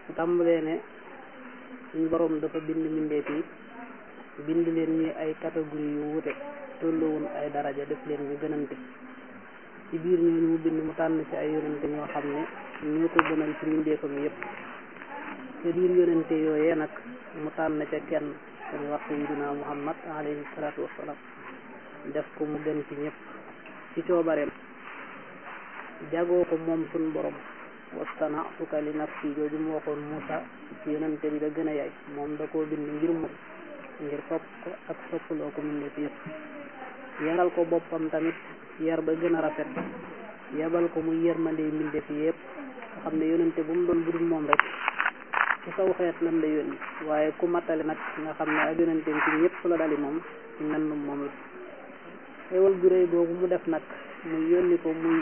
su tàmbalee ne suñ boroom dafa bind mbindeef yi bind leen ñi ay catégorie yu wuute tolluwun ay daraja def leen ñu gënante ci biir ñooñu mu bind mu tànn ci ay yonente ñoo xam ne ñoo ko gënal ci mbindeefam yépp te biir yonente yooyee nag mu tànn ca kenn dañu wax sayyidina muhammad alayhi salaatu wassalaam def ko mu gën ci ñëpp ci coobareem jagoo ko moom suñ borom wastana'tuka li nafsi jooju mu waxoon Muusa ci yonente bi da gën a yaay moom da koo bind ngir moom ngir sopp ko ak soppaloo ko mbindeef yëpp yaral ko boppam tamit yar ba gën a rafet yabal ko muy yërmande mbindeef yëpp nga xam ne yonente bu mu doon budul moom rek ci saw xeet lan la yónni waaye ku mattale nag nga xam ne ak yonenteem ci ñëpp la dali moom ci nannum moom la xéewal gu réy googu mu def nag muy yónni ko muy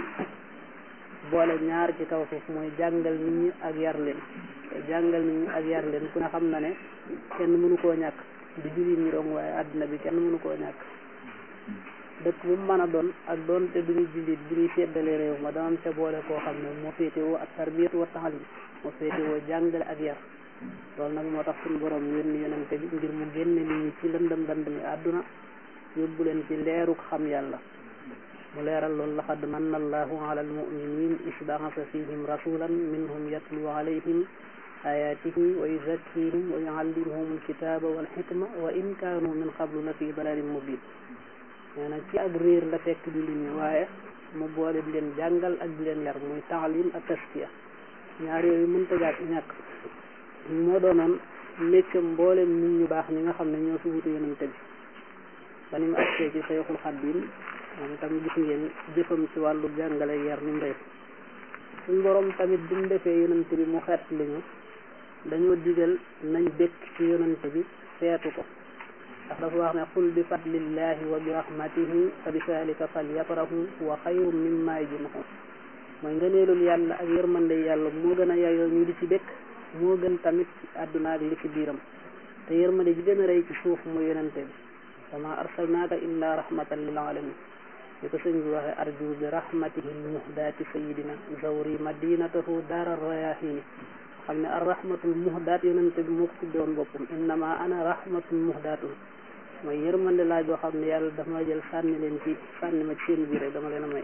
boole ñaar ci kaw suuf mooy jàngal nit ñi ak yar leen te jàngal nit ñi ak yar leen ku ne xam na ne kenn mënu koo ñàkk du jullit ñi dong waaye àddina bi kenn mënu koo ñàkk dëkk bu mu mën a doon ak doon te duñu jullit bu ñuy seddale réew ma danañ ca boole koo xam ne moo féetewoo ak tarbiyatu wa taalim moo féetewoo jàngale ak yar loolu nag moo tax suñu borom yónni yonente bi ngir mu génne nit ñi ci lëndëm lëndëm yi àdduna yóbbu leen ci leeruk xam yàlla mu leeral loolu laqad manna allahu ala almuminin is baasa fihim rasulan minhum yatlu alayhim ayatihi wa yuzakkihim wa yuallimuhum alkitaba walxikma wa in kaanu min qablu la fi dalalin mubin nee na ci ak réer la fekk di li ñu waaye mu boole di leen jàngal ak di leen yar muy taalim ak taskiya ñaar yooyu mënta jàkk ñàkk moo doonoon méccam mboolem nit ñu baax ñi nga xam ne ñoo fi wutu yonente bi ba ni mu agsee ci Sayxul Xadiim moom itam gis ngeen jëfam ci wàllu jàngale yar ni mu def suñ borom tamit bi mu defee yonente bi mu xeet li ñu dañoo digal nañ békk ci yonente bi seetu ko ndax dafa wax ne qul bi fadlillahi wa bi rahmatihi fa bi zalika falyafrahu wa xayrun mimma yajmaun mooy ngëneelul yàlla ak yërmande yàlla moo gën a yayoo ñu di ci békk moo gën tamit ci àdduna ak li ci biiram te yërmande ji gën a rëy ci suuf mooy yonente bi wama arsalnaaka illa rahmatan lil alamin li ko sëñ bi waxe arju bi rahmatihi lmuhdaati sayidina zawri madinatahu daara rayahini xam ne ar rahmatul muhdaat yonente bi moo ko tuddoon boppam innama ana rahmatul muhdaatun mooy yërmande laa joo xam ne yàlla dafa ma jël sànni leen ci sànni ma ci seen biir rek dama leen a may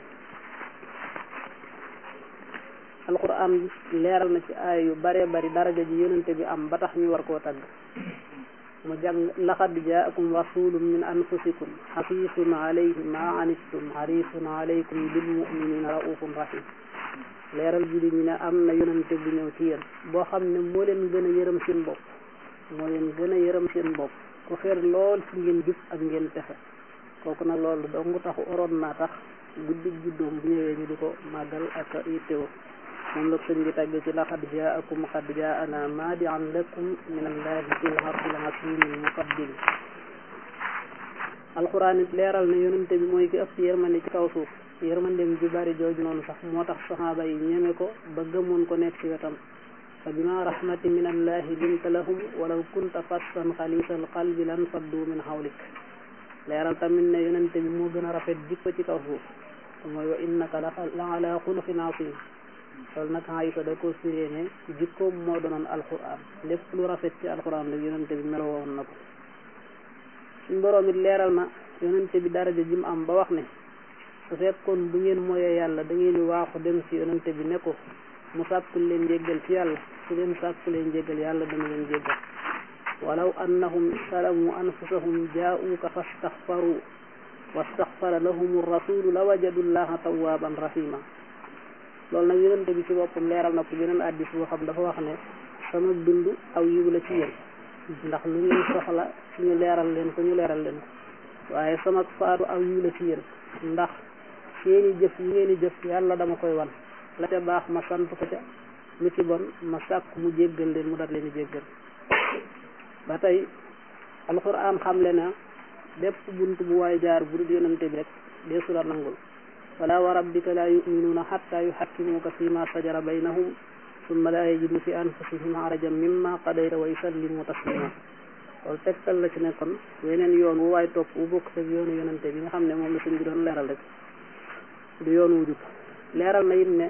alquran leeral na ci aay yu bare bari daraja ji yonente bi am ba tax ñu war koo tagg mu jàng laqad jaakum rasulun min anfusikum xafisun alayhi ma anittum harisun alaykum bil muminina raufun rahim leeral ji ñu ne am na yonente bu ñëw ci yéen boo xam ne moo leen gën a yërëm seen bopp moo leen gën a yërëm seen bopp ku xeer lool ci ngeen jub ak ngeen texe kooku nag loolu dong taxu oroon naa tax guddi juddoom bu ñëwee ñu di ko màggal ak yittewoo moom la sëñ bi tàgge ci laqad jaakum qad jaana maadian lakum min allahi fil arsil asimil muqaddim alquran it leeral ne yonente bi mooy ki ëpp yërmande ci kaw suuf yërmandeem ju bari jooju noonu sax moo tax saxaaba yi ñeme ko ba gëmoon ko nekk ci wetam fa bima rahmati min allahi linta lahum walaw kunta fassan xalisal qalbi lan faddu min hawlik leeral tamit ne yonente bi moo gën a rafet jikko ci kaw suuf te mooy wa innaka la ala xuluqin azim loolu nag Aysa da ko firee ne jikkoom moo doonoon alquran lépp lu rafet ci alquran rek yonente bi meloo woon na ko suñ boroom it leeral na yonente bi daraja ji mu am ba wax ne su fekkoon bu ngeen mooyee yàlla da ngeen di waaxu dem ci yonente bi ne ko mu sàkkul leen jéggal ci yàlla su leen sàkku leen jéggal yàlla dana leen jéggal walaw annahum salamu anfusahum jaa'uuka fastaxfaru wastaxfara lahum rasulu la wajadu llaha tawwaban rahima loolu nag yonente bi ci boppam leeral na ko beneen addis boo xam dafa wax ne sama dund aw yiw la ci yéen ndax lu ngeen soxla suñu leeral leen ko ñu leeral leen ko waaye sama faatu aw yiw la ci yéen ndax seeni jëf yi ngeen di jëf yàlla dama koy wan la ca baax ma sant ko ca lu ci bon ma sàkk mu jéggal leen mu dat leen jéggal ba tey alquran xamle na bépp bunt bu waay jaar bu dul yonente bi rek deesu la nangul wala wa rabbika la yuminuuna xatta yuxakkimuuka fi ma sajara baynahum summa la yajidu fi anfusihim harajan mimma qadayta wa yusallimu taslima loolu tegtal la ci ne kon weneen yoon wu waay topp wu bokk ak yoonu yonente bi nga xam ne moom la suñ bi doon leeral rek du yoon wu jub leeral na it ne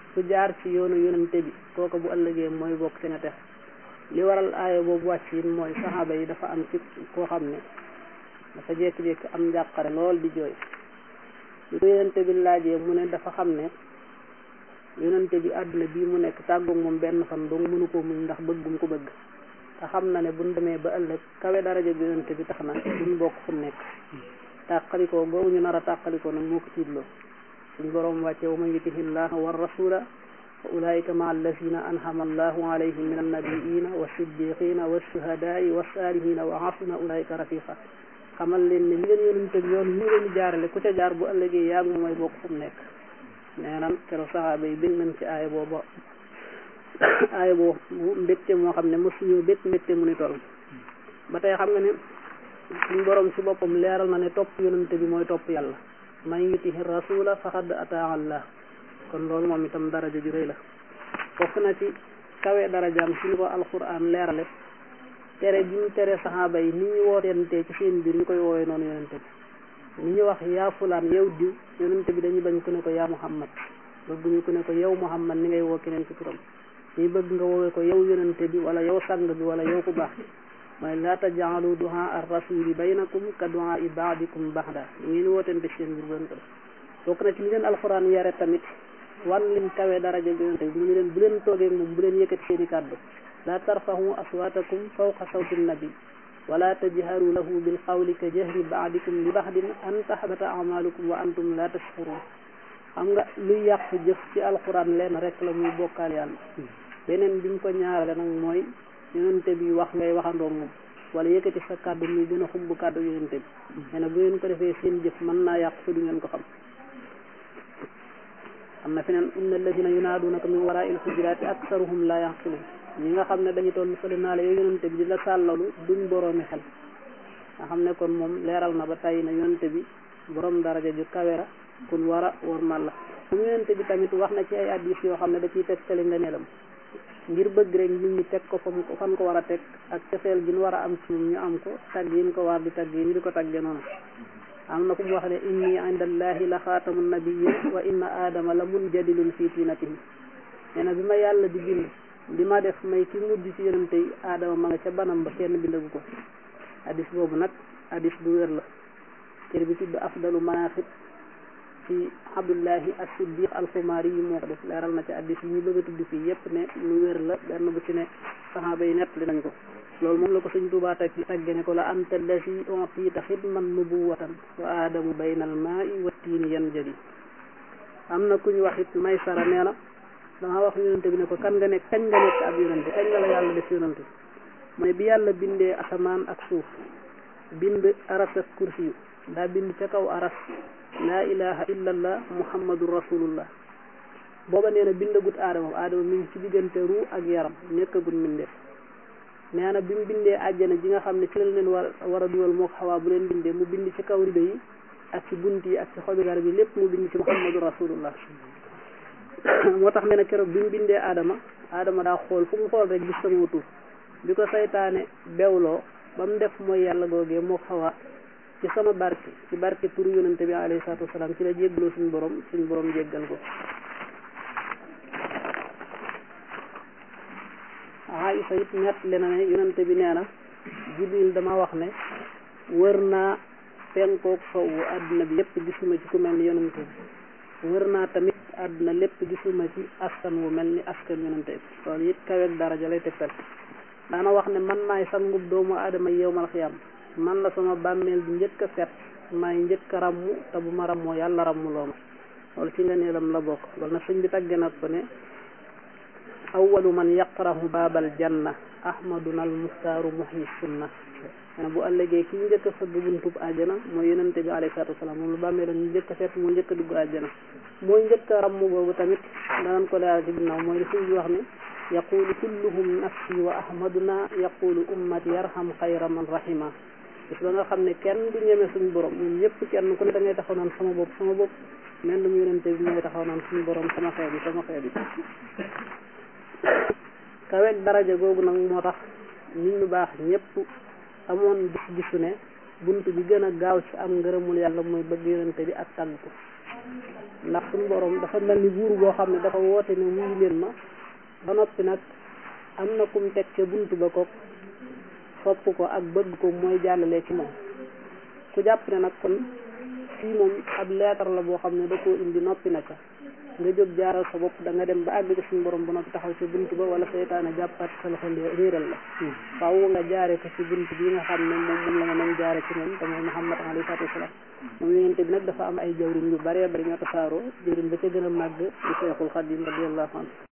ku jaar ci yoonu yonente bi kooka bu ëllëgee mooy bokk ci nga tex li waral aaya boobu wàcc yi mooy saxaaba yi dafa am ci koo xam ne dafa jékki-jékki am njàqare lool di jooy li ko yonente bi laajee mu ne dafa xam ne yonente bi àdduna bii mu nekk tàggoog moom benn fan dong mënu ko muñ ndax bëgg gum ko bëgg te xam na ne buñ demee ba ëllëg kawe daraja bi yonente bi tax na duñ bokk fu nekk tàqalikoo googu ñu nar a tàqalikoo nag moo ko tiitloo suñ boroom wàcce wa man yutihi llaha wa rasula fa ulaika maa allazina anhama allahu alayhim min annabiina wa siddiqina wa shuhadaai wa saalihina wa hasuna ulaika rafiqa xamal leen ne li leen yonente bi yoon ñu leen di jaarale ku ca jaar bu ëllëgee yaa ngi mooy bokk fu mu nekk nee nan keroog saxaaba yi bég nañ ci aaya boobu aaya boobu mbégte moo xam ne mosuñu bég mbégte mu ni toll ba tey xam nga ne suñ borom ci boppam leeral na ne topp yonente bi mooy topp yàlla man yutihi rasula faqad ataa allah kon loolu moom itam daraja ju rëy la bokk na ci kawe darajaam ci ni ko alquran leerale tere bi ñu tere saxaaba yi ni ñu wootente ci seen biir ñu koy woowee noonu yonente bi ni ñu wax yaa fulaan yow diw yonente bi dañuy bañ ku ne ko yaa muhammad bëgguñu ku ne ko yow muhammad ni ngay woo keneen ci turam ñuy bëgg nga woowee ko yow yonente bi wala yow sang bi wala yow ku baax mooy laa tajaalu duhaa ar rasuli baynakum ka duhaa i baadikum baxda ñu ngeen wootente ci seen biir bu leen ko def bokk na ci li leen alxuraan yare tamit wan lim kawe daraja bi yonente bi ñu leen bu leen toogee moom bu leen yëkkati seen i kàddu laa tarfahu aswaatakum fawqa sawti nabi wala tajharu lahu bil qawli ka jahri baadikum li baxdin an tahbata amalukum wa antum la tashkurun xam nga luy yàq jëf ci alxuraan leen rek la muy bokkaal yàlla beneen biñ ko ñaarale nag mooy yonente bi wax ngay waxandoo moom wala yëkkati sa kàddu muy gën a xumb kàddu yonente bi nee na bu ngeen ko defee seen jëf mën naa yàq su du ngeen ko xam am na feneen inna alladina yunaadunaka min waraa il xujuraati aksaruhum la yaqilun ñi nga xam ne dañu toll fële naa la yow yonente bi di la sàllalu duñ boroomi xel nga xam ne kon moom leeral na ba tàyyi na yonente bi borom daraja ju kawera kun war a wormal la moom yonente bi tamit wax na ci ay addis yoo xam ne da ciy tegtali nga neelam ngir bëgg rek nit ñi teg ko fa mu ko fan ko war a teg ak cofeel gi ñu war a am ci moom ñu am ko tagg yi ñu ko war di tagg yi ñu di ko tagge noonu am na ku mu wax ne inni inda allahi la xaatamu nabiyyin wa inna aadama la munjadilun fii tiinatihi nee na bi ma yàlla di bind di ma def may ki mujj ci yonente yi aadama ma nga ca banam ba kenn bindagu ko hadis boobu nag hadis bu wér la téere bi tudd afdalu manaqib ci abdullahi as-siddiq al-xumaari yi moo ko def leeral na ci hadis yi ñu bëgg a tudd fii yépp ne lu wér la benn bu ci ne saxaaba yi nett li nañ ko loolu moom la ko sëñ Tuubaa teg tagge ne ko la anta allasi utiita xidman nubuwatan wa aadamu bayna al maai wa tiini yan jadi am na ku ñu wax it may sara nee na dama wax yonente bi ne ko kan nga nekk kañ nga nekk ab yonente kañ nga la yàlla def yonente mu ne bi yàlla bindee asamaan ak suuf bind aras ak kursi yu daa bind ca kaw aras laa ilaha illa allah muhammadu rasulullah booba nee na bindagut aadama aadama mi ngi ci diggante ruu ak yaram nekkagut mbindeef nee na bi mu bindee àjjana ji nga xam ne ci la leen war war a dugal moo xawaa bu leen bindee mu bind ci kaw rido yi ak ci bunt yi ak ci xobi garab yi lépp mu bind ci muhammadu rasulullah moo tax nee na keroog bi mu bindee aadama aadama daa xool fu mu xool rek gis sama tur bi ko saytaane bewloo ba mu def mooy yàlla googee moo xawaa ci sama barke ci barke turu yonente bi alayhi salaatu wasalaam ci la jéggaloo suñu borom suñu borom jéggal ko Aïsa it nett le na ne yonente bi nee na jibril dama wax ne wër naa penkook sowwu àdduna bi yépp gisuma ci ku mel ni yonente bi wër naa tamit àdduna lépp gisuma ci askan wu mel ni askan yonente bi loolu it kaweeg daraja lay tegtal daana wax ne man maay sangub doomu aadama yowmal xiyam man la sama bàmmeel bi njëkk a set maay njëkk a ràmmu te bu ma ràmmoo yàlla ràmmu loo ma loolu ci nga neelam la bokk loolu nag sëñ bi tagge nag ko ne awalu man yaqrahu baabal janna ahmaduna al muxtaaru muhyi sunna nee na bu ëllëgee ki njëkk a fëgg buntub àjjana mooy yonente bi alayhi salaatu wasalaam moom lu bàmmeelam ñu njëkk a seet moo njëkk a dugg àjjana mooy njëkk a ràmm googu tamit danañ ko leeral ci ginnaaw mooy li suñ bi wax ne yaqulu kulluhum nafsi wa ahmaduna yaqulu ummati yarham xayra man rahima bis ba nga xam ne kenn du ñeme suñu borom ñun ñëpp kenn ku ne da ngay taxaw naan sama bopp sama bopp mel mu yonente bi mooy taxaw naan suñu borom sama xeet bi sama xeet bi kaweeg daraja googu nag moo tax nit ñu baax ñëpp amoon gis-gisu ne bunt bi gën a gaaw ci am ngërëmul yàlla mooy bëgg yonente bi ak tàgg ko ndax suñu borom dafa mel ni buur boo xam ne dafa woote ne wuyu leen ma ba noppi nag am na kum teg ca bunt ba ko sopp ko ak bëgg ko mooy jàllale ci moom ku jàpp ne nag kon fii moom ab leetar la boo xam ne da koo indi noppi na ca nga jóg jaaral sa bopp da nga dem ba àgg ci suñu borom ba noppi taxaw ci bunt ba wala seytaane jàppaat sa loxo réeral la faaw nga jaare ko ci bunt bi nga xam ne moom moom la nga doon jaare ci moom te mooy Muhammad alayhi salaatu wasalaam moom yonente bi nag dafa am ay jawrin yu baree bari ñoo tasaaroo jawrin ba ca gën a màgg di Seexul Xadim radiyallahu anhu